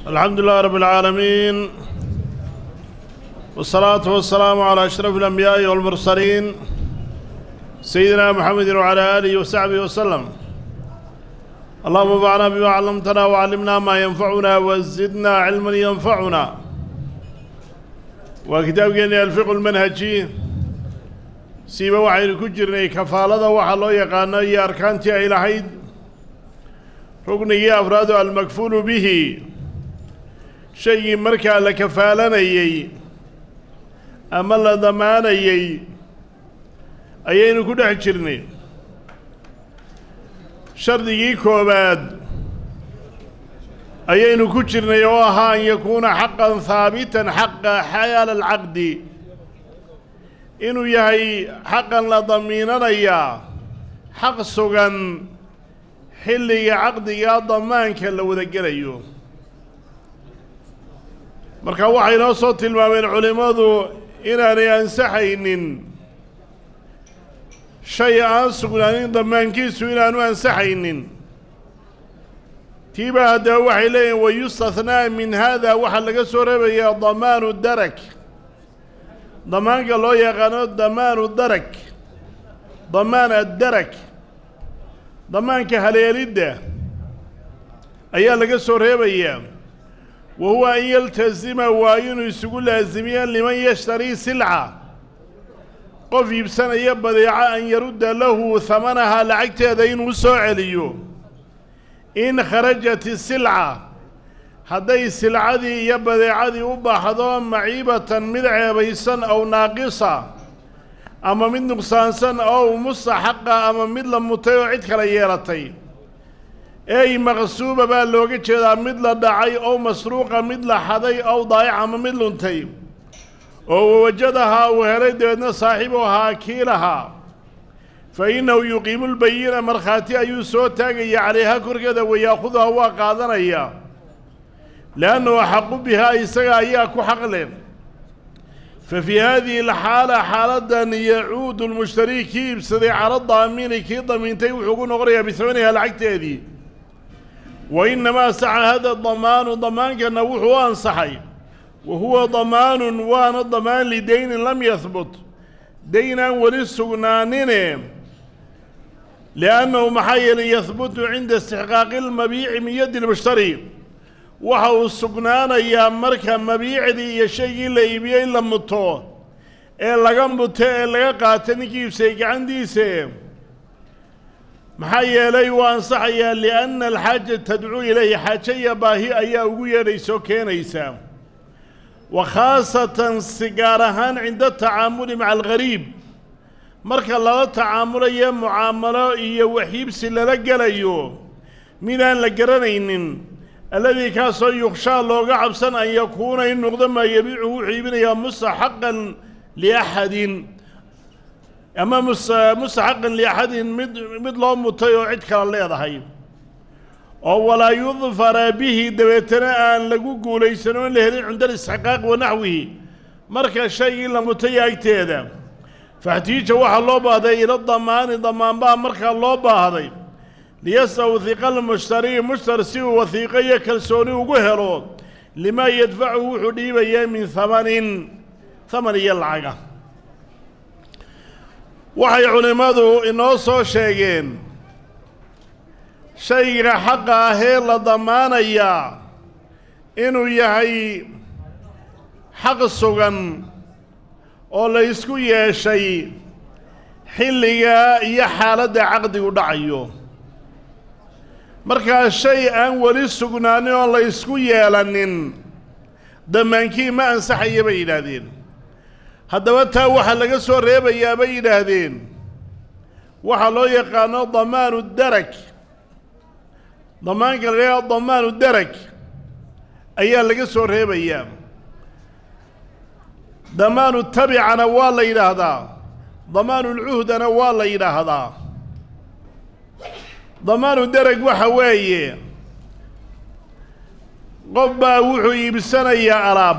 الحمد لله رب العالمين والصلاة والسلام على أشرف الأنبياء والمرسلين سيدنا محمد وعلى آله وصحبه وسلم اللهم انفعنا بما علمتنا وعلمنا ما ينفعنا وزدنا علما ينفعنا وكتابنا الفقه المنهجي siiba waxaynu ku jirnay kafaalada waxaa loo yaqaano iyo arkaantii ay lahayd ruknigii afraadu almakfuulu bihi shaygii markaa la kafaalanayey ama la damaanayey ayaynu ku dhex jirnay shardigii koowaad ayaynu ku jirnay oo ahaa an yakuuna xaqan haabitan xaqa xayaala alcaqdi inuu yahay xaqan la damiinanayaa xaq sugan xilliga caqdigaa damaanka la wada gelayo marka waxay noo soo tilmaameen culimmadu inaanay ansaxaynin shay aan sugnaanin damaankiisu inaanu ansaxaynin tiibaa haddaba waxay leeyihin wayustathnaa min haada waxaa laga soo reebayaa damaanu darak damaanka loo yaqaano damaanu darak damaan addarak damaanka haleelidda ayaa laga soo reebayaa wa huwa an yaltasima waa inuu isugu laasimiya liman yashtarii silca qof iibsanaya badeeco an yarudda lahu hamanahaa lacagteeda inuu soo celiyo in kharajat isilca hadday silcadii iyo badeecadii u baxdo maciibatan mid ceebaysan ow naaqisa ama mid nuqsaansan ow mustaxaqa ama mid la mutay oo cid kale yeelatay ey maqsuuba baa looga jeedaa mid la dhacay ow masruuqa mid la xaday ow daayac ama mid luntay oo wawajadahaa uu helay dabeedna saaxiibuhaa kiilahaa fa innahu yuqiimu lbayina markhaati ayuu soo taagaya calayha korkeeda wayaakuduha waa qaadanaya liannahu axaqu bihaa isaga ayaa ku xaq leh fa fii haadihi alxaala xaaladan yacuudu lmushtarii kii iibsaday cala daamini kii damiintay wuxuu ku noqonayaa bihamaniha lacagteedii wa innamaa saxa hada damaanu damaankana wuxuu u ansaxay wa huwa damaanun waana damaan lidaynin lam yahbut dayn aan weli sugnaanine liannahu maxaa yeelay yahbutu cinda istixqaaqi lmabiici min yaddi lmushtari waxa uu sugnaanayaa marka mabiicdii iyo shaygii la iibiyey la muto ee laga muto ee laga qaata ninkii iibsayay gacantiisa maxaa yeelay uu ansaxayaa lianna alxaaja tadcuu ilayhi xaajo iyo baahi ayaa ugu yeedhaysoo keenaysa wa khaasatan si gaar ahaan cinda tacaamuli maca alghariib marka lala tacaamulayo mucaamalo iyo waxiibsi lala gelayo midaan la garanaynin alladii kaasoo yukshaa looga cabsan an yakuuna in noqdo maa yabiicu wuxuu iibinayaa mustaxaqan liaxadin ama mustaxaqan liaxadin mid mid loo mutay oo cid kale leedahay oo walaa yudfara bihi dabeetana aan lagu guulaysan oo in la helin cinda alistixqaaq wa naxwihi marka shaygii la mutay agteeda faxtiija waxaa loo baahday ila damaani damaanbaa markaa loo baahday liyastawhiqa almushtari mushtar si uu wahiiqo iyo kalsooni ugu helo limaa yadfacuhu wuxuu dhiibayaa min hamanin haman iyo lacaga waxay culimmadu inoo soo sheegeen shayga xaqa ahee la damaanayaa inuu yahay xaq sugan oo la ysku yeeshay xilliga iyo xaaladda caqdigu dhacayo markaa shay aan weli sugnaanin oo la ysku yeelanin dammaankii ma ansaxaya bay yidhaahdeen haddaba taa waxaa laga soo reebayaa bay yidhaahdeen waxaa loo yaqaano damaanu darak damaanka la yidhahdo damaanu darak ayaa laga soo reebayaa damaanu tabicana waa la yidhaahdaa damaanulcuhdana waa la yidhaahdaa damaanu dereg waxa weeye qof baa wuxuu iibsanayaa alaab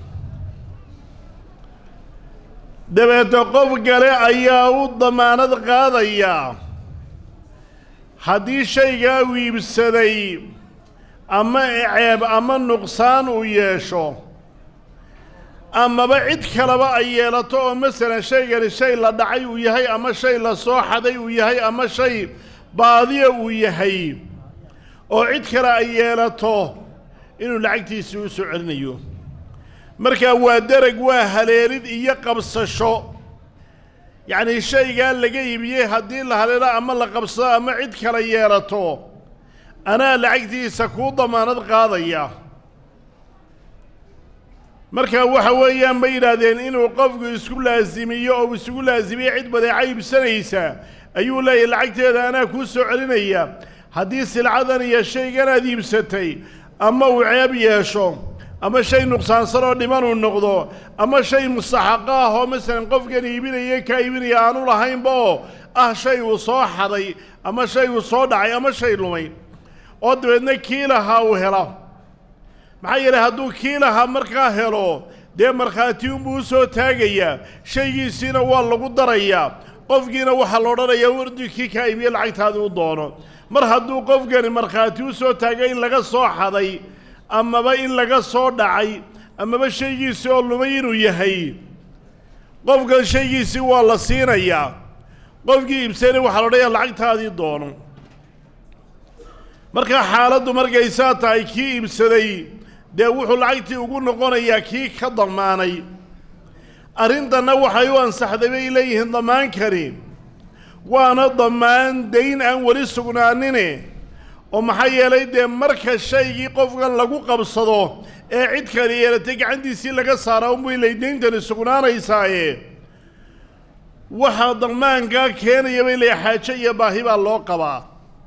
dabeete qof kale ayaa u damaanad qaadayaa haddii shaygaa uu iibsaday ama ceeb ama nuqsaan uu yeesho amaba cid kaleba ay yeelato oo masalan shaygani shay la dhacay uu yahay ama shay la soo xaday uu yahay ama shay baadiya uu yahay oo cid kale ay yeelato inuu lacagtiisii u soo celinayo markaa waa dereg waa haleelid iyo qabsasho yacnii shaygaa laga iibiyey haddii la haleelo ama la qabsado ama cid kale yeelato anaa lacagtiisa kuu damaanad qaadaya markaa waxa weeyaan bay yidhaahdeen inuu qofku isku laasimiyo oo isugu laasimiyo cid badeeca iibsanaysa ayuu leeyahy lacagteeda anaa kuu soo celinaya haddii silcadan iyo shaygan aad iibsatay ama uu ceeb yeesho ama shay nuqsaansan oo dhiman uu noqdo ama shay mustaxaqo ah oo masalan qofkan iibinaya kaa iibinaya aanu lahaynba oo ah shay uu soo xaday ama shay uu soo dhacay ama shay lumay oo dabeedna kii lahaa uu helo maxaa yeelay hadduu kii lahaa markaa helo dee markhaati unbuu u soo taagayaa shaygiisiina waa lagu darayaa qofkiina waxaa la odhanayaa wardi kii kaa iibiye lacagtaadii u doono mar hadduu qofkani markhaati u soo taagay in laga soo xaday amaba in laga soo dhacay amaba shaygiisii oo lumay inuu yahay qofkan shaygiisii waa la siinayaa qofkii iibsanay waxaa la odhanayaa lacagtaadii doono markaa xaaladdu markay saa tahay kii iibsaday dee wuxuu lacagtii ugu noqonayaa kii ka damaanay arrintanna waxay u ansaxday bay leeyihiin damaankani waana damaan dayn aan weli sugnaanine oo maxaa yeelay dee marka shaygii qofkan lagu qabsado ee cid kale yeelatay gacantiisii laga saara unbay lay dayntani sugnaanaysaaye waxaa damaankaa keenaya bay leeyahay xaajo iyo baahi baa loo qabaa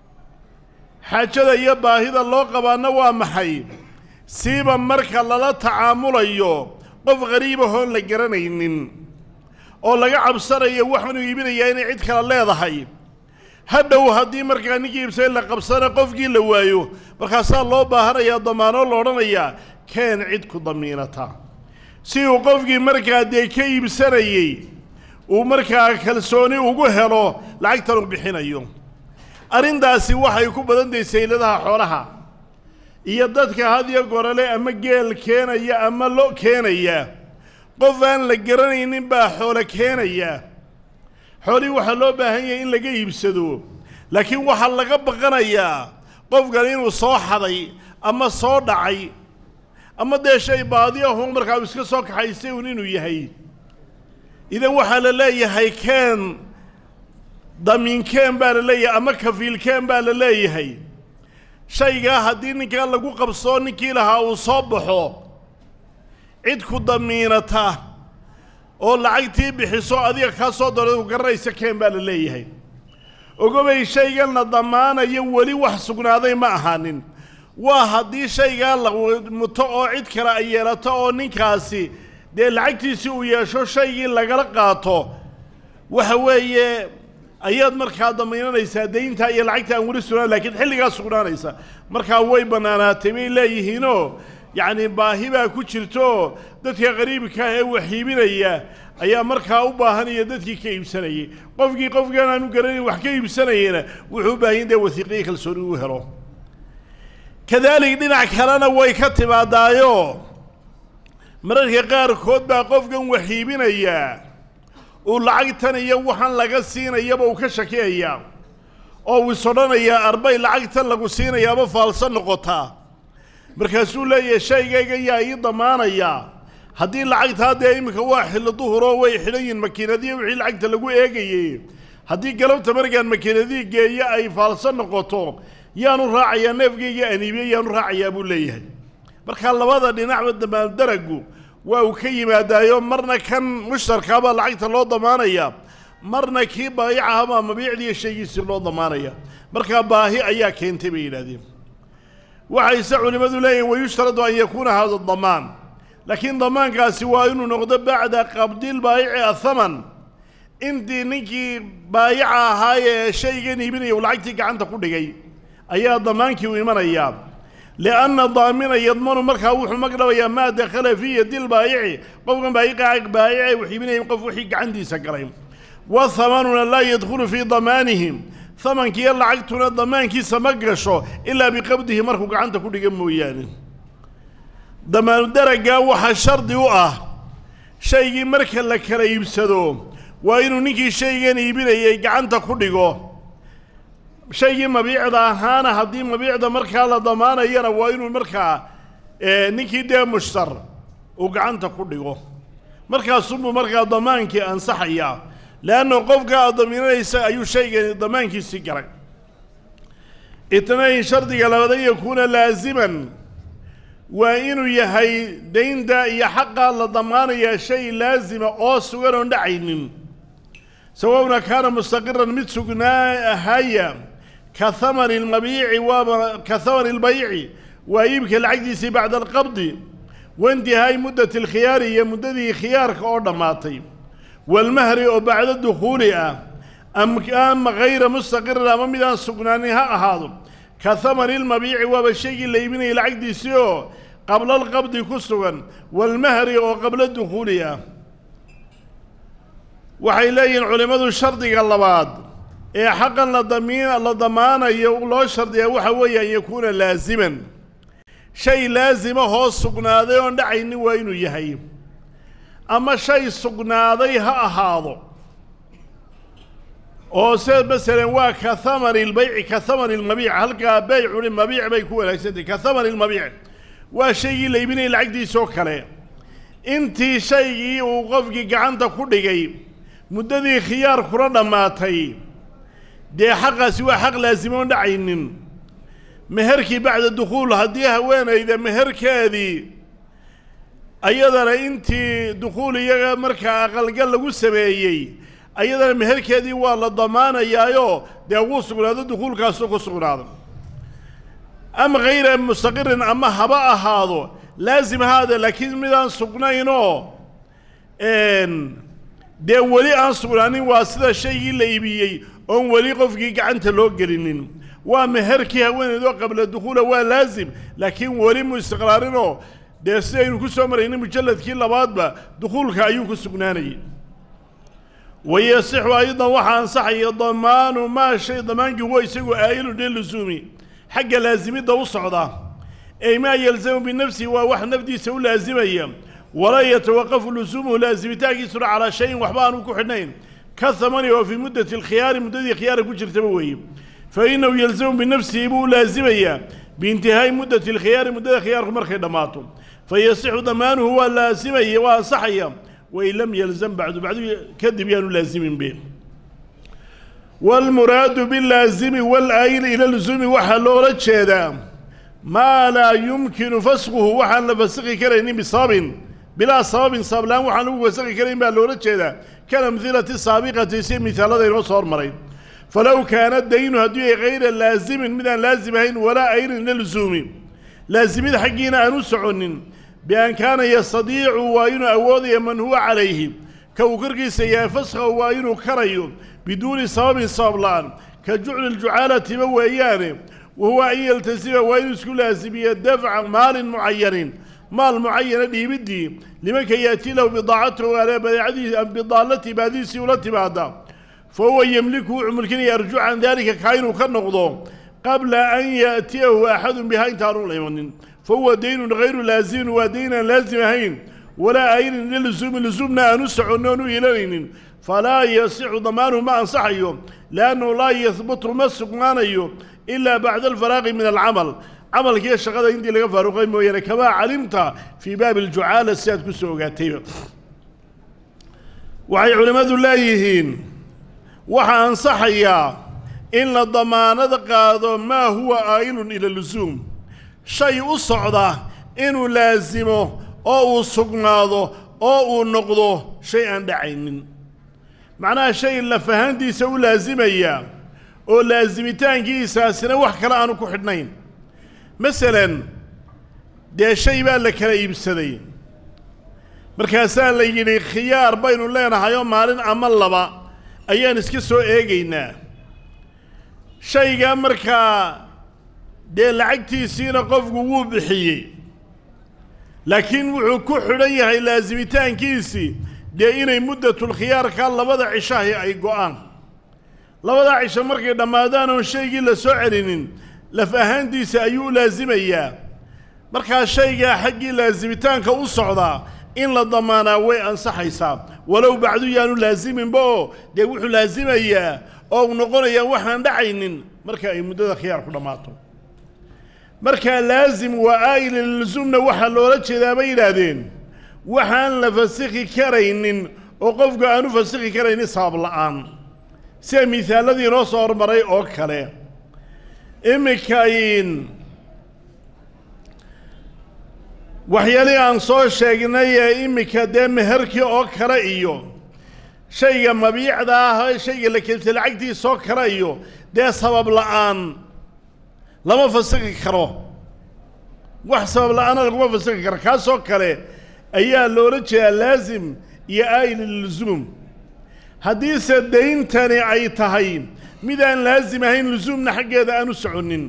xaajada iyo baahida loo qabaana waa maxay siiba marka lala tacaamulayo qof qariibahoon la garanaynin oo laga cabsanayo waxaanuu iibinayaa inay cid kale leedahay hadhow haddii markaa ninkii iibsay la qabsana qofkii la waayo markaasaa loo baahanayaa damaanoo la odhanayaa keen cid ku damiinata si uu qofkii markaa dee ka iibsanayey uu markaa kalsooni ugu helo lacagtan uu bixinayo arrintaasi waxay ku badan tahay sayladaha xoolaha iyo dadka hadiyo gorole ama geel keenaya ama lo keenaya qof aan la garanaynin baa xoolo keenaya xoolihii waxaa loo baahan yahay in laga iibsado laakiin waxaa laga baqanayaa qofkan inuu soo xaday ama soo dhacay ama dee shay baadiyahun markaa uu iska soo kaxaystay un inuu yahay idan waxaa la leeyahay keen damiinkeen baa la leeyahay ama kafiilkeen baa la leeyahay shaygaa haddii ninkaa lagu qabsoo ninkii lahaa uu soo baxo cid ku damiinata oo lacagtii bixiso adiga kaa soo daro garanaysa keen baa la leeyahay ogobay shaygan la damaanayo weli wax sugnaaday ma ahaanin waa haddii shaygaa la muto oo cid kale ay yeelato oo ninkaasi dee lacagtiisii uu yeesho shaygii lagala qaato waxa weeye ayaad markaa damiinanaysaa dayntaa iyo lacagta aan weli sugnaan lakiin xilligaa sugnaanaysa markaa way bannaanaatay bay leeyihiinoo yacni baahi baa ku jirto dadka qariibka ah ee waxiibinaya ayaa markaa u baahanaya dadkii ka iibsanayay qofkii qofkaan aanu garanayn wax ka iibsanayena wuxuu u baahan dee wasiiqiyo kalsooni u helo kadaalik dhinac kalena way ka timaadaayo mararka qaarkood baa qofkan waxiibinayaa uu lacagtan iyo waxaan laga siinayaba uu ka shakiyayaa oo uu is odhanayaa arbay lacagtan lagu siinayaaba faalsan noqotaa markaasuu leeyahay shaygayga yaa ii damaanayaa haddii lacagtaa dee iminka waa xillo duhuroo way xidhan yihin makiinadiya wixii lacagta lagu eegayey haddii galabta markaan makiinadii geeyo ay faalsan noqoto yaanu raacayaa neefgayga aniibiye yaanu raacayaa buu leeyahay markaa labada dhinacba damaandaragu waa uu ka yimaadaayo marna kan mushtarkaabaa lacagta loo damaanaya marna kii baayicahabaa mabiicdiiyo shaygiisii loo damaanaya markaa baahi ayaa keentay bay yidhahdeen waxayse culimmadu leeyihin wayushtaradu an yakuuna hada damaan laakiin damaankaasi waa inuu noqdo bacda qabdil baayici athaman intii ninkii baayica ahaayee shaygan iibinaya uu lacagtii gacanta ku dhigay ayaa damaankii u imanayaa lianna daamina yadmanu markaa wuxuu magdhabayaa maa dakhala fii yadi lbaayici qofkan baayica baayice wax iibinaya qof wixii gacantiisa galay wathamanuna laa yadkhulu fii damaanihim hamankiiyo lacagtuna damaankiisa ma gasho ilaa biqabdihi markuu gacanta ku dhiga mooyaane damaanu daraggaa waxaa shardi u ah shaygii marka la kala iibsado waa inuu ninkii shaygan iibinayay gacanta ku dhigo shaygii mabiicda ahaana haddii mabiicda markaa la damaanayana waa inuu markaa ninkii dee mushtar uu gacanta ku dhigo markaasuunbuu markaa damaankii ansaxayaa leanna qofka aad damiinanaysa ayuu shaygani damaankiisii galay itnayn shardiga labaad an yakuuna laasiman waa inuu yahay daynta iyo xaqa la damaanayaa shay laasima oo sugan oon dhacaynin sawawna kaana mustaqiran mid sugnaa ahaya ka hamani almabiici waaba ka hamani albayci waa iibka lacagdiisii bacda alqabdi waintihaai muddati alkhiyaari iyo muddadii khiyaarka oo dhammaatay walmahri oo bacda dukhuuli ah ama hayra mustaqirin ama midaan sugnaanin ha ahaado ka hamani almabiici waaba shaygii la iibinayay lacagdiisii oo qabla alqabdi ku sugan walmahri oo qabla dukhuuli ah waxay leeyihiin culimmadu shardiga labaad ee xaqan la damiin la damaanayo loo shardiyaa waxa weeye an yakuuna laasiman shay laasima hoos sugnaaday oon dhacaynin waa inuu yahay ama shay sugnaaday ha ahaado oo se masalan waa ka hamani lbayci ka hamani lmabiic halkaa beycuni mabiic bay ku wanaagsantahy ka hamani lmabiic waa shaygii la iibinayay lacagdiisoo kale intii shaygii uu qofkii gacanta ku dhigay muddadii khiyaarkuna dhammaatay dee xaqaasi waa xaq laasimo oon dhacaynin meherkii bacda dukhuul haddii haweenayda meherkeedii ayadana intii dukhuul iyaga markaa aqalgal lagu sameeyey ayadana meherkeedii waa la damaanayaayoo dee wuu sugnaado dukhuulkaasuu ku sugnaado ama hayra mustaqirin ama haba ahaado laasim haade laakiin midaan sugnaynoo dee weli aan sugnaanin waa sida shaygii la iibiyey oon weli qofkii gacanta loo gelinin waa meherkii haweeneydoo qabla dukhuula waa laasim laakiin weli mu istiqraarinoo dee sidaynu ku soo maraynay mujalladkii labaadba dukhuulka ayuu ku sugnaanayay wayasixu aydan waxaa ansaxaya damaanu maa shay damaankii huwa isagu aa'ilu lilusuumi xagga laasimidda u socda ey maa yalzamu binafsihi waa wax nafdiisa u laasimaya walaa yatawaqafu lusuumuhu laasimitaankiisuna calaa shayin waxba aanu ku xidhnayn ka hamani oo fii muddati alkhiyaari muddadii khiyaara ku jirtaba weeye fa innahu yalzamu binafsihi buu laasimayaa biintihaa'i muddati alkhiyaari muddada khiyaarku markay dhammaato fa yasixu damaanuhu waa laasimaya waa ansaxaya wain lam yalzam bacdu bacdu kadib yaanu laasimin be waalmuraadu bilaasimi walaayili ila lusuumi waxaa loola jeedaa maa laa yumkinu fasquhu waxaan la fasakhi karaynin bisababin bilaa sababin sabablaan waxaan lagu fasakhi karayn baa loola jeedaa kalamhilati saabiqati si mihaalada inoo soo hormaray falow kaana daynu hadduu yahay hayra laasimin midaan laasim ahayn walaa ayrin ila lusuumi laasimida xaggiina aan u soconin bian kaana yastadiicu waa inuu awoodaya man huwa calayhi ka uu korkiisa yahay faskhahu waa inuu karayo biduuni sababin sabab la-aan ka jucli ljucaalatiba weeyaane wa huwa an yaltasima waa inuu isku laasimiyo dafca maalin mucayanin maal mucayana dhiibiddii limanka yaatii lahu bidaacatahu ale badeecadii bidaalatii baadiisii ula timaada fa huwa yemliku wuxuu mulkinaya arju can daalika kaa inuu ka noqdo qabla an yaatiyahu axadun bihaa intaanu la imanin fa huwa daynun hayru laasimin waa dayn aan laasim ahayn walaa aynin lilusuumi lusuumna aan u soconno oon u ilanaynin falaa yasixu damaanuhu ma ansaxayo liannahu laa yahbutu ma sugnaanayo ilaa bacda alfaraaqi min alcamal camalkiiyo shaqada intii laga faaruqay mooyaane kamaa calimta fii baabi aljucaala si aad ku soo ogaatayba waxay culimmadu leeyihiin waxaa ansaxayaa in la damaanada qaado maa huwa aa'ilun ila lusuum shay u socda inuu laasimo oo uu sugnaado oo uu noqdo shay aan dhacaynin macnaha shay lafahantiisa u laasimaya oo laasimitaankiisaasina wax kale aanu ku xidhnayn masalan dee shay baa la kala iibsaday markaasaa la yidhi khiyaar baynu leenahayoo maalin ama laba ayaan iska soo eegaynaa shaygaa markaa dee lacagtiisiina qofku wuu bixiyey laakiin wuxuu ku xidhan yahay laasimitaankiisii dee inay muddatulkhiyaarka labada cishahi ay go'aan labadaa cisho markay dhammaadaan oon shaygii la soo celinin laf ahaantiisa ayuu u laasimayaa markaa shaygaa xaggii laasimitaanka u socdaa in la damaanaa way ansaxaysaa walow bacdu yaanu laasiminba oo dee wuxuu laasimayaa oo u noqonayaa waxaan dhacaynin marka ay muddada khiyaarku dhammaato markaa laasim waa aa'ila lilzumna waxaa loola jeedaa bay yidhaahdeen waxaan la fasikhi karaynin oo qofku aan u fasikhi karaynin sabab la'aan sida misaaladii inoo soo hormaray oo kale iminka in waxyaalihii aan soo sheegnay ee iminka dee meherkii oo kale iyo shayga mabiicda ah shayga la kelisa lacagtiisoo kale iyo dee sabab la'aan lama fasikhi karo wax sabab la'aana laguma fasikhi karo kaasoo kale ayaa loola jeedaa laasim iyo aayil lilzuum haddiise dayntani ay tahay mid aan laasim ahayn lusuumna xaggeeda aan u soconnin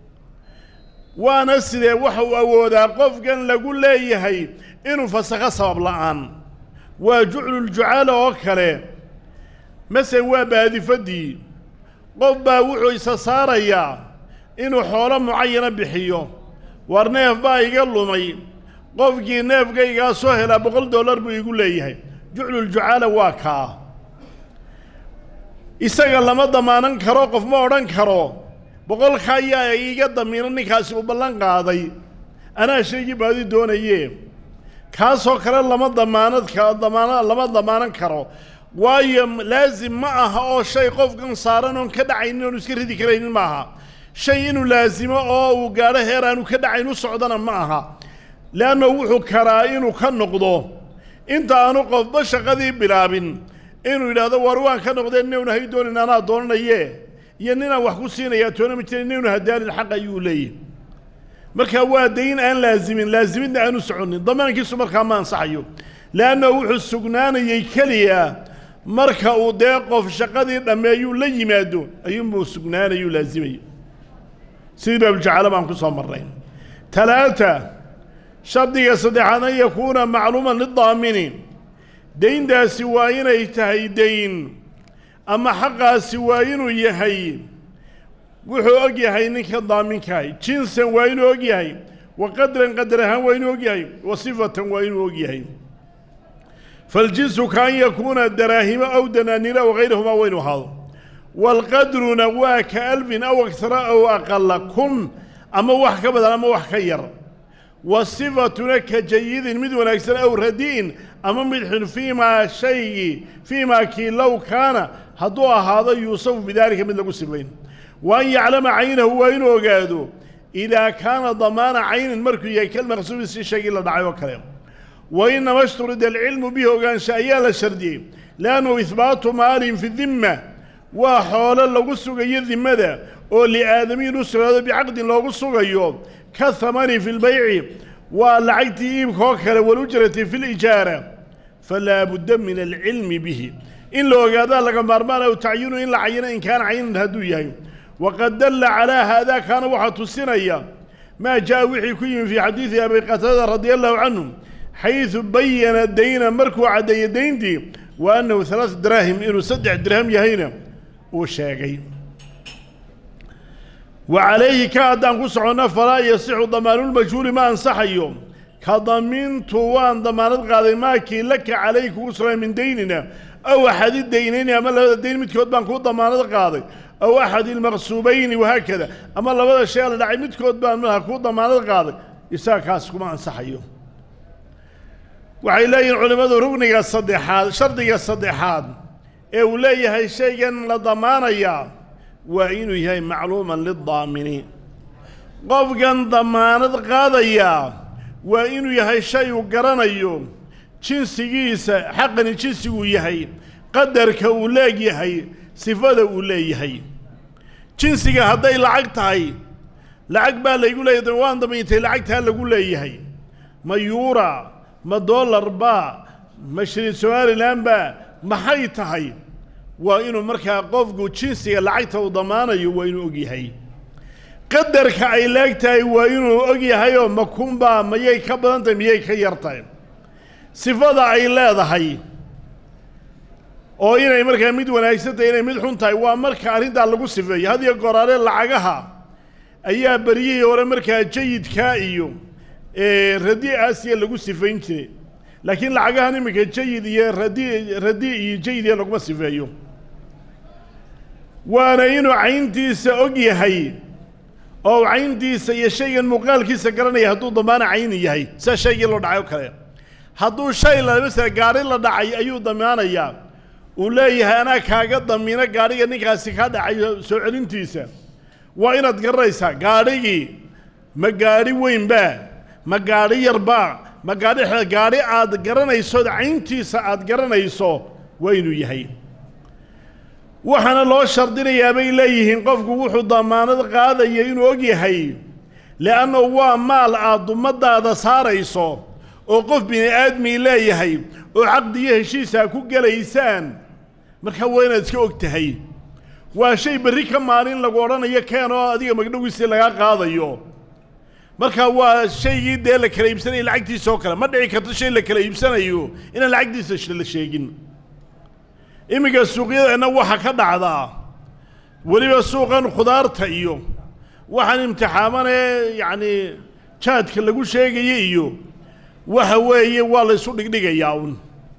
waana sidee waxa uu awoodaa qofkan lagu leeyahay inuu fasakho sabab la'aan waa jucluljucaala oo kale mase waa baadifaddii qof baa wuxuu isa saarayaa inuu xoolo mucayana bixiyo war neef baa iga lumay qofkii neefkaygaa soo helaa boqol dollar buu igu leeyahay jucluljucaala waa kaa isaga lama damaanan karo qof ma odhan karo boqolka ayaa iiga damiino ninkaasi uu ballan qaaday anaa shaygii baadi doonaye kaasoo kale lama damaanad ka damaana lama damaanan karo waayo laasim ma aha oo shay qofkan saaran oon ka dhacaynin oon iska ridi karaynin ma aha shay inuu laasimo oo uu gaadho heer aanu ka dhacayn u socdana ma aha leanna wuxuu karaa inuu ka noqdo inta aanu qofba shaqadii bilaabin inuu yidhaahdo war waan ka noqdee newna hay doonin anaa doonanaye iyo ninaan wax ku siinayaa toona ma jira newna hadaalin xaq ayuu leeyahy marka waa dayn aan laasimin laasimidna aanu soconin damaankiisu markaa ma ansaxayo leanna wuxuu sugnaanayey keliya marka uu dee qof shaqadii dhammeeyuu la yimaado ayuunbuu sugnaanayuu laasimayo sidii baabuljacaalo baan ku soo marnay talaata shardiga saddexaad an yakuuna macluuman lidaamini dayntaasi waa inay tahay dayn ama xaqaasi waa inuu yahay wuxuu og yahay ninka daaminkahay jinsan waa inuu og yahay wa qadran qadar ahaan waa inuu og yahay wa sifatan waa inuu og yahay faljinsu ka an yakuuna daraahimo aw danaaniira wagayrahumaa waa inuu ahaado waalqadruna waa ka alfin aw agsara aw aqala kun ama wax ka badan ama wax ka yar wa sifatuna ka jayidin mid wanaagsan aw radi'in ama mid xun fiimaa shaygii fiimaa kii low kaana hadduu ahaado yuusafu bidaalika mid lagu sifayn wa an yaclama caynahu waa inuu ogaado idaa kaana damaana caynin markuu yahay kalmaqsuubi si shaygii la dhacay oo kale wa inama ishturida alcilmu bihi ogaansha ayaa la shardiyey liannahu ihbaatu maalin fi dimma waa xoolo lagu sugayo dimmada oo liaadamiyin u sugnaado bicaqdin loogu sugayo ka hamani fi lbayci waa lacagtii iibka oo kale walujrati fi lijaara falaa budda min alcilmi bihi in la ogaadaa laga maarmaan aw tacyinu in la cayino in kaana caynan hadduu yahay waqad dalla calaa haadaa kaana waxaa tusinaya maa jaa wixii ku yimi fii xadiidi abi qataada radia allahu canhu xaydu bayana dayna markuu caddeeyey dayntii wa annahu halaatu daraahim inuu saddex dirham yahayna uu sheegay wa calayhi ka haddaan ku soconno falaa yasixu damaanulmajhuuli ma ansaxayo ka damintu waan damaanad qaaday maakii laka calayhi kugu sugan min daynina aw axadi daynayni ama labada dayn midkood baan kuu damaanad qaaday aw axadi ilmaqsuubayni wahaakada ama labada shay la dhacay midkood baan malaha kuu damaanad qaaday isaga kaas kuma ansaxayo waxay leeyihiin culimmadu rugniga saddexaad shardiga saddexaad ee uu leeyahay shaygan la damaanayaa waa inuu yahay macluuman lidaamini qofkan damaanad qaadayaa waa inuu yahay shay uu garanayo jinsigiisa xaqani jinsiguu yahay qadarka uu leegyahay sifada uu leeyahay jinsiga hadday lacag tahay lacag baa laygu leeyahay waan damiintay lacagtaa lagu leeyahay ma yuura ma dollar baa ma shilin somalilan baa maxay tahay waa inuu markaa qofku jinsiga lacagta uu damaanayo waa inuu og yahay qadarka ay leeg tahay waa inuu og yahayoo makunbaa mayay ka badan tahay miyay ka yar tahay sifada ay leedahay oo inay markaa mid wanaagsan tahay inay mid xun tahay waa marka arrintaa lagu sifeeyo had iyo goraale lacagaha ayaa beryihii hore markaa jayidkaa iyo radi aasiya lagu sifayn jiray laakiin lacagahan iminka jayid iyo radi radi iyo jayid iyo laguma sifeeyo waana inuu cayntiisa og yahay oo cayntiisa iyo shaygan muuqaalkiisa garanaya hadduu damaana cayni yahay sida shaygii loo dhacay oo kale hadduu shay la masala gaari la dhacay ayuu damaanayaa uu leeyahay anaa kaaga damiino gaadhiga ninkaasi kaa dhacay soo celintiisa waa inaad garanaysaa gaadhigii ma gaadhi weynbaa ma gaadhi yarbaa ma gaadhi xe gaadhi aad garanayso cayntiisa aad garanayso waa inuu yahay waxaana loo shardinayaa bay leeyihiin qofku wuxuu damaanad qaadaya inuu og yahay le'anna waa maal aad dummadaada saarayso oo qof bini aadmii leeyahay oo caqdi iyo heshiisaa ku gelaysaan markaa waa inaad iska og tahay waa shay berri ka maalin lagu odhanayo keen oo adiga magdhowiisii lagaa qaadayo markaa waa shaygii dee la kala iibsanaya lacagtiisa oo kale ma dhici karto shay la kala iibsanayo inaan lacagtiisa la sheegin iminka suuqyadeenna waxa ka dhacdaa weliba suuqan khudaarta iyo waxaan imtixaamanee yacni jaadka lagu sheegaya iyo waxa weeye waa la ysu dhigdhigayaa uun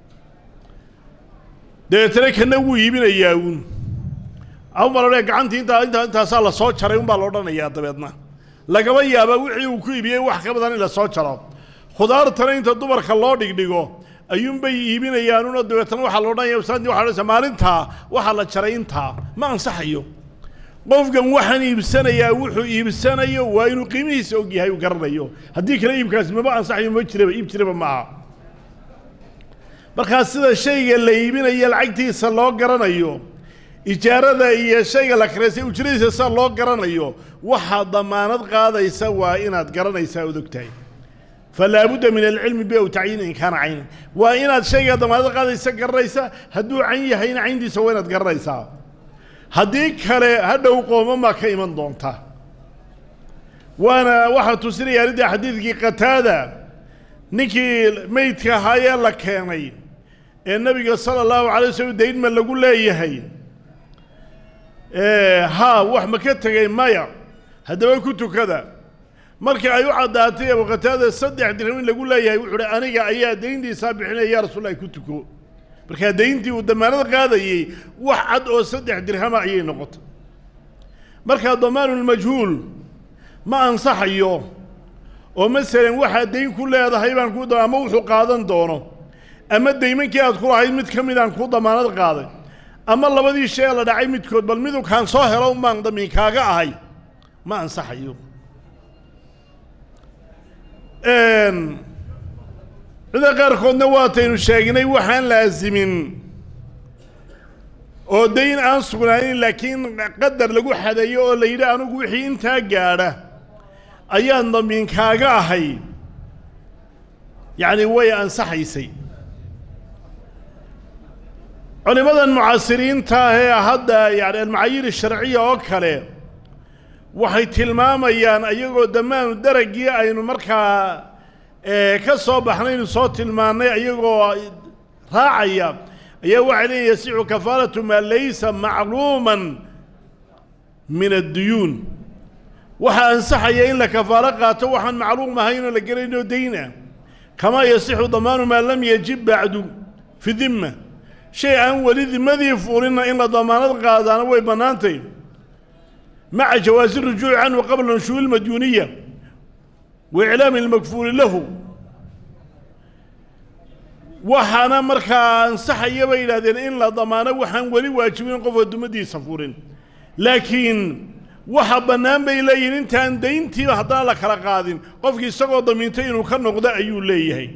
dabeetana kana wuu iibinayaa uun amalodhe gacantii intaa intaa intaasaa la soo jaray unbaa la odhanayaa dabeedna lagaba yaabaa wixii uu ku iibiyey wax ka badan in la soo jaro khudaartana inta dumarka loo dhigdhigo ayuunbay iibinayaanuno dabeetana waxaa la odhanaya saantii waxa odhanaysa maalintaa waxaa la jaray intaa ma ansaxayo qofkan waxaan iibsanayaa wuxuu iibsanayo waa inuu qiimihiisa og yahay uu garanayo haddii kale iibkaasi maba ansaxayo ma jiraba iib jiraba maaha markaa sida shayga la iibinayo lacagtiisa loo garanayo ijaarada iyo shayga la karaysay ujradiisa sida loo garanayo waxaa damaanad qaadaysa waa inaad garanaysaa ood og tahay falaa budda min alcilmi bi aw tacyiin in kaana caynan waa inaad shayga damaanad qaadaysa garanaysa hadduu cayn yahayna cayntiisa waa inaad garanaysaa haddii kale hadhow qoomamaa ka iman doonta waana waxaa tusinaya arrinta xadiidkii qataada ninkii meydka ahaayee la keenay ee nebiga sala allahu calay waslm daynma lagu leeyahay haa wax ma ka tegay maya haddaba ku tukada markii ay u caddaatay abu qataada saddex dirham in lagu leeyahay wuxuu uhi aniga ayaa dayntiisaa bixinaya ya rasuullahi ku tuko markaa dayntii uu damaanad qaadayey wax cad oo saddex dirhama ayay noqotay markaa damaanulmajhuul ma ansaxayo oo masalan waxaad dayn ku leedahay baan ku ama wuxuu qaadan doono ama daymankii aad ku lahayd mid ka midaan kuu damaanad qaaday ama labadii shay la dhacay midkood bal midu kaan soo helo umaan damiin kaaga ahay ma ansaxayo cida qaarkoodna waataynu sheegnay waxaan laasimin oo dayn aan sugnaanin laakiin qadar lagu xadeeyo oo la yidhi anigu wixii intaa gaadha ayaan damiin kaaga ahay yacni way ansaxaysay culimmadan mucaasiriinta ah ee hadda yani almacaayir sharciya oo kale waxay tilmaamayaan iyagoo damaanu daragii aynu markaa ka soo baxnaynu soo tilmaannay ayagoo raacaya ayaa waxay leeyihin yasixu kafaalatu maa laysa macluuman min adduyuun waxaa ansaxaya in la kafaalo qaato waxaan macluum ahayn oo la gelaynoo dayna kamaa yasixu damaanu maa lam yajib bacdu fi dimma shay aan weli dimadii fuulinna in la damaanad qaadaana way bannaantay maca jawaasi rujuuci canhu qabla nushuuri lmadyuuniya wa iclaami lmakfuuli lahu waxaana markaa ansaxaya bay yidhahdeen in la damaano waxaan weli waajibin qofka dumadiisa furin laakiin waxa bannaan bay leeyihin intaan dayntiiba haddana la kala qaadin qofkii isagoo damiintay inuu ka noqdo ayuu leeyahay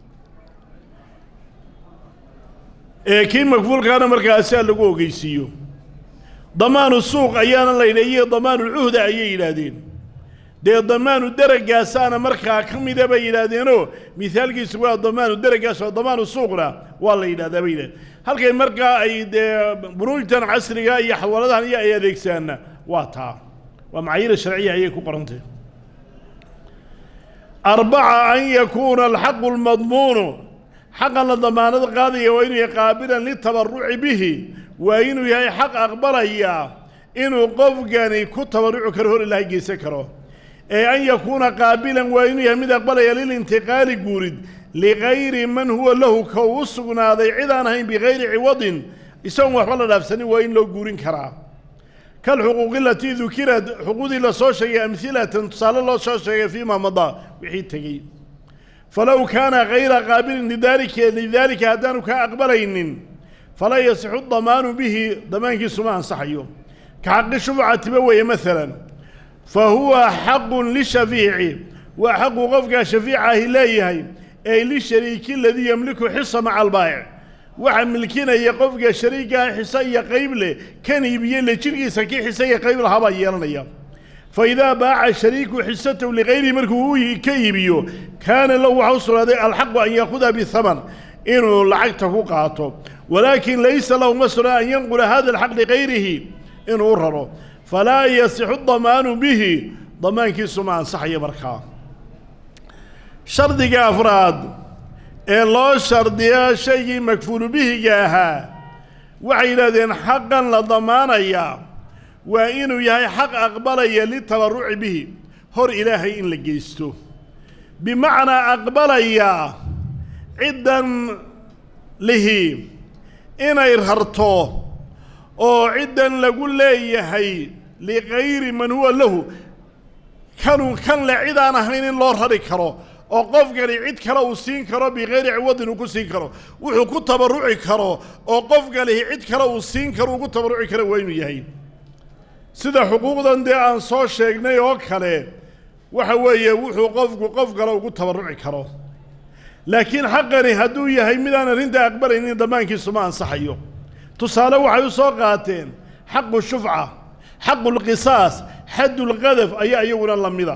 ee kii makfuulkaana markaasaa lagu ogeysiiyo damaanu suuq ayaana la yidha iyo damaanu cuhda ayay yidhaahdeen dee damaanu deragaasaana markaa ka mida bay yidhaahdeenoo mihaalkiisu waa damaanu deragaas oo damaanu suuqna waa la yidhahdaa bay yidhahdeen halkay markaa ay dee bunuujtan casriga iyo xawaladahan iyo ay adeegsaanna waa taa waa macaayir sharciya ayay ku qorantay arbaca an yakuuna alxaqu lmadmuunu xaqan la damaanad qaadaya waa inuu yahay qaabilan litabaruci bihi waa inuu yahay xaq aqbalaya inuu qofkani ku tabarruci karo hor ilaahay geysan karo ee an yakuuna qaabilan waa inuu yahay mid aqbalaya lilintiqaali guurid ligayri man huwa lahu ka uu sugnaaday cid aan ahayn bigayri ciwadin isagoon waxba la dhaafsanin waa in loo guurin karaa kalxuquuqi alatii dukirad xuquuqdii la soo sheegay amhilatan tusaale loo soo sheegay fiima madaa wixii tegey falow kaana kayra qaabilin lidaalika lidaalika haddaanu kaa aqbalaynin falaa yasixu damaanu bihi damaankiisu ma ansaxayo ka xaqi shufcatiba weeye maalan fa huwa xaqun lishafiici waa xaqu qofkaa shafiica ahi leeyahay ee lishariiki aladii yemliku xisa maca albaa'ic waxaa milkinaya qofka shariigaha xise iyo qayb leh kan iibiye le jidhkiisa kii xise iyo qayb lahabaa yeelanaya fa idaa baaca shariiku xisatahu ligayrihi markuu u ka iibiyo kaana lahu waxa u sugnaaday alxaqu an yaakuda bihaman inuu lacagta ku qaato walaakin laysa lahu ma sugnaa an yanqula hada alxaq ligayrihi inuu u raro falaa yasixu damaanu bihi damaankiisu ma ansaxayo markaa shardiga afraad ee loo shardiya shaygii makfuulu bihiga ahaa waxay yidhahdeen xaqan la damaanayaa waa inuu yahay xaq aqbalaya litabarruci bihi hor ilaahay in la geysto bimacnaa aqbalaya ciddan lihi inay rarto oo ciddan lagu leeyahay ligayri man huwa lahu kanu kan le cid aan ahayn in loo rari karo oo qofkani cid kale uu siin karo bikayri ciwadin uu ku siin karo wuxuu ku tabarruci karo oo qofkanihi cid kale uu siin karo uu ku tabarruci karo waa inuu yahay sida xuquuqdan dee aan soo sheegnay oo kale waxa weeye wuxuu qofku qof kale ugu tabarruci karo laakiin xaqani hadduu yahay midaan arrinta aqbalaynin damaankiisu ma ansaxayo tusaale waxay u soo qaateen xaqu shufca xaqu lqisaas xaddulqadaf ayaa iyaguna la mida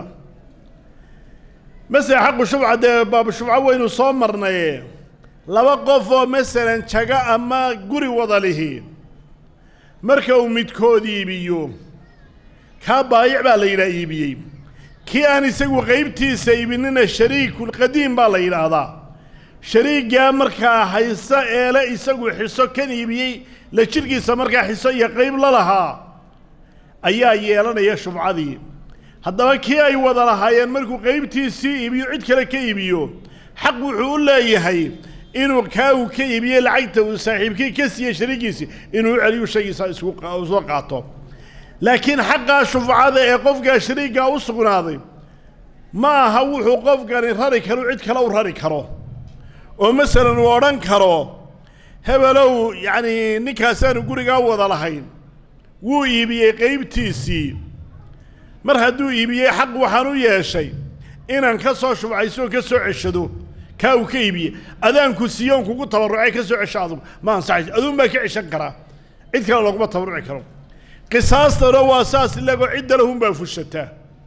masele xaqu shufca dee baabu shufco waynu soo marnaye laba qof oo masalan jago ama guri wada lihi marka uu midkood iibiyo kaa baayic baa la yidhaha iibiyey kii aan isagu qaybtiisa iibinina shariikulqadiim baa la yidhaahdaa shariiggaa markaa hayso eele isagu xiso kan iibiyey la jidhkiisa markaa xiso iyo qayb la lahaa ayaa yeelanaya shufcadii haddaba kii ay wada lahaayeen markuu qaybtiisii iibiyo cid kale ka iibiyo xaq wuxuu u leeyahay inuu kaa uu ka iibiyey lacagta uu saaxiibkii ka siiyey shariigiisii inuu u celiyu shaygiisa isku soo qaato laakiin xaqaa shufcada ee qofkaa shariiggaa u sugnaaday ma aha wuxuu qofkani rari karo cid kale u rari karo oo masalan uu odhan karo hebelow yacnii ninkaasaanu gurigaa wada lahayn wuu iibiyey qaybtiisii mar hadduu iibiyey xaq waxaan u yeeshay inaan ka soo shufcayso oo ka soo ceshado kaa uu ka iibiyey adaanku siiyoon kugu tabarrucay ka soo cesho adugu ma ansaxayso aduun baa ka ceshan karaa cid kale looguma tabarruci karo qisaastana waa saas ilagoo cidda lahunbaa fushataa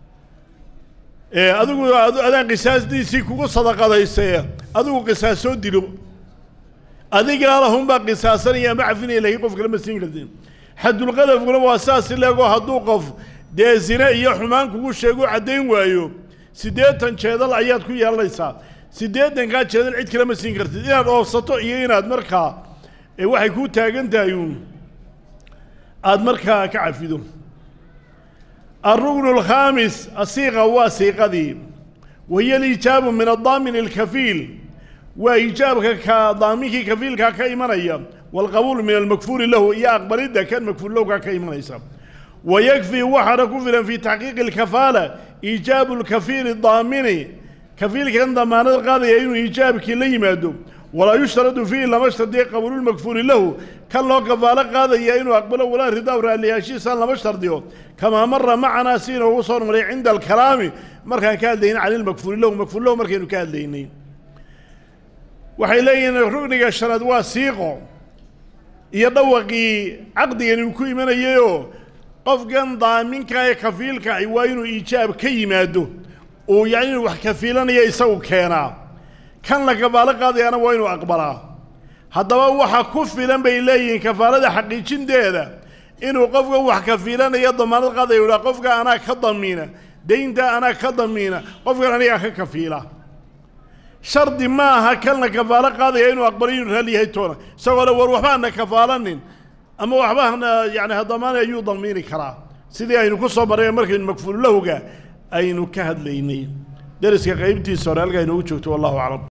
adigu adaan qisaasdiisii kugu sadaqadaysee adigu qisaas soo dilo adigaa lahunbaa qisaasanaya ama cafinaya lakiin qof kale ma siin kartin xadulqadafkuna waa saas ilagoo hadduu qof dee zine iyo xumaan kugu sheego caddayn waayo siddeetan jeedal ayaad ku yeelanaysaa siddeetankaa jeedal cid kale ma siin kartid inaad oofsato iyo inaad markaa waxay kuu taagan tahay uun aada markaa ka cafido الركن الخامس الصيغة وصيغة وهي الإجابة من الضامن الكفيل وإجابة كضامنك كفيل كإيمانية والقبول من المكفول له يا أقبل إذا كان مكفول له كإيمانية ويكفي وحد كفلا في تحقيق الكفالة إيجاب الكفيل الضامن كفيل كان ضمان القاضي أنه إيجابك لي مادو ولا يشترط فيه لما اشترط قبول المكفول له كان لو كفالة قاضي أنه أقبله ولا رضا ولا لياشي سان لما اشترط كما مر معنا سين وصور مري عند الكلام مركان كان دين على المكفول له مكفول له مركان كان دينين waxay leeyihiin rugniga shanaad waa siiqo iyo dhawaqii caqdigan uu ku imanayayoo qofkan daaminka ee kafiilka ahi waa inuu iijaab ka yimaado uu yacni inuu wax kafiilanaya isagu keenaa kan la kafaalo qaadayaana waa inuu aqbalaa haddaba waxa ku filan bay leeyihiin kafaalada xaqiijinteeda inuu qofka wax kafiilanaya damaanad qaadaya u dhaha qofka anaa ka damiina daynta anaa ka damiina qofkan anigaa ka kafiila shardi ma aha kalna kafaalo qaadaya inuu aqbalo inuu raalli yahay toona isagoo le war waxba hana kafaalanin ama waxba hana yani hadamaanay ayuu damiini karaa sidii aynu ku soo marray markaynu makfuululahuga aynu ka hadlaynay deriska qaybtiisa hore halkaa inoogu joogto wallahu aclam